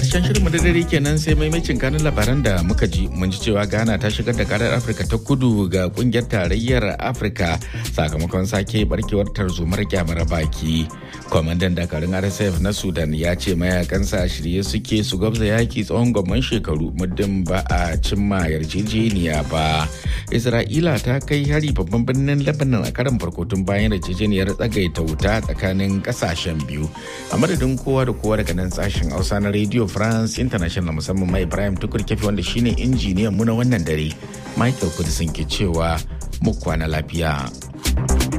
Karshen shirin da dare kenan sai maimacin kanun labaran da muka ji mun ji cewa Ghana ta shigar da karar Afirka ta kudu ga kungiyar tarayyar Afirka sakamakon sake barkewar tarzomar kyamar baki. Kwamandan dakarun RSF na Sudan ya ce mayakansa shirye suke su gwabza yaki tsawon gwamman shekaru muddin ba a cimma yarjejeniya ba. Isra'ila ta kai hari babban birnin Lebanon a karan farko tun bayan yarjejeniyar tsagaita wuta tsakanin kasashen biyu. A madadin kowa da kowa daga nan sashen Hausa na Radio France International musamman mai Ibrahim Tukur Kefi wanda shine injiniyan mu na wannan dare. Michael Kudisin ke cewa mu kwana lafiya.